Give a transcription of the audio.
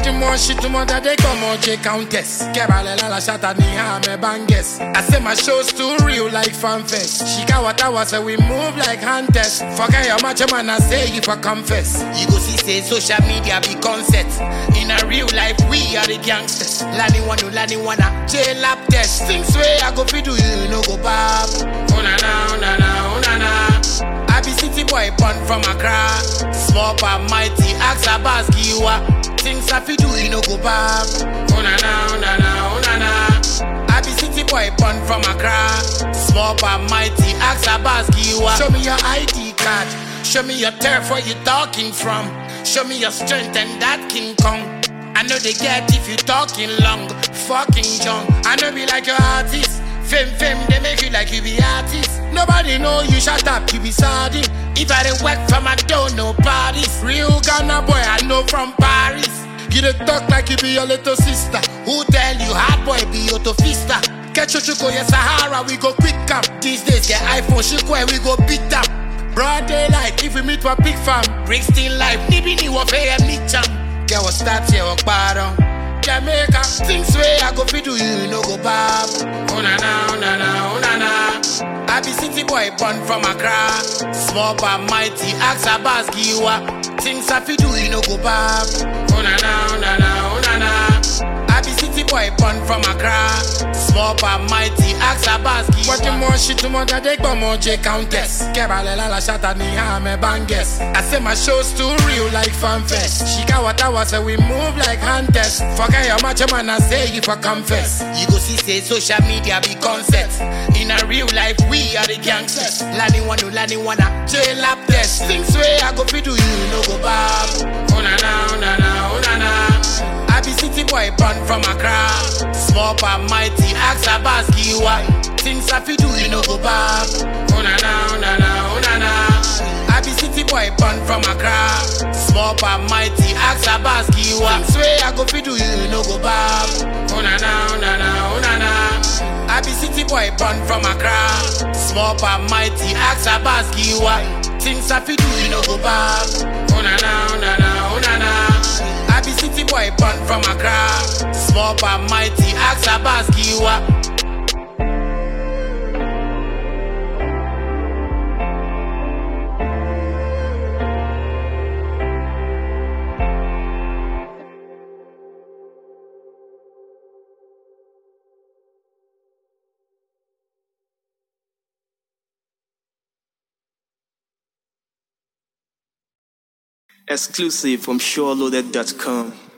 du mon shit, tout le monde a des comme J Countess. Kebale la la shata ni ha me banges. I say my show's too real like fanfest. Shika what I was say we move like hunters. Forget your macho man, I say if I confess. You go see say social media be concept. In a real life, we are the gangsters. Lani wanu, lani wana, J lap test. Things way I go fi do you, no go bab. Oh na na, oh na na, oh na na. I be city boy born from Accra. Small but mighty, ask a Giwa. Things I fi do, you no go back. Oh na na, oh na na, oh na na. I be city boy born from Accra. Small but mighty, ask a Giwa. Show me your ID card. Show me your turf where you talking from. Show me your strength and that King Kong. I know they get if you talking long, fucking young. I know be like your artist. Fame, fame, they make you like you be artist. Nobody know you shut up, you be sardine. If I didn't work from I don't know parties. Real Ghana boy, I know from Paris. You dey talk like you be your little sister. Who tell you hard boy be your fista? Catch your chuko, yes Sahara, we go quick up. These days get iPhone, chuko, and we go beat up. Broad daylight, if we meet for big fam. Bring still life, nibi ni wafe and meet jam. Get what start here, walk bottom. Jamaica, things way I go fi do you, no go bab. Oh na na, oh na na, oh na na. I be city boy born from Accra. Small but mighty, ask a Giwa. Things I fi do you, no go bab. Oh na na, oh na na, oh na na. I be city boy born from Accra. Small but mighty, ask a Giwa. What the more shit, the more that they go more J Countess. Kebale la la shata ni ha me banges. I say my show's too real like fanfest. Shika what I was say we move like hunters. Forget your macho man, I say if I confess. You go see say social media be concept. In a real life, we are the gangsters. Lani wanu, lani wana, J lap test. Things way I go fi do you, no go bab. Oh na na, oh na na, oh na na. I be city boy born from Accra. Small but mighty, ask a Giwa. Things I fi do, you no go bab. Oh na na, oh na na, oh na na. I be city boy born from Accra. Small but mighty, ask a Giwa. Things way I go fi do, you no go bab. Oh na na, oh na na, oh na na. I be city boy born from Accra. Small but mighty, ask a Giwa. Things I fi do, you no go bab. Oh na na, oh na na, oh na na. I be city boy born from Accra. Small but mighty, ask a Giwa. Exclusive from SureLoaded.com.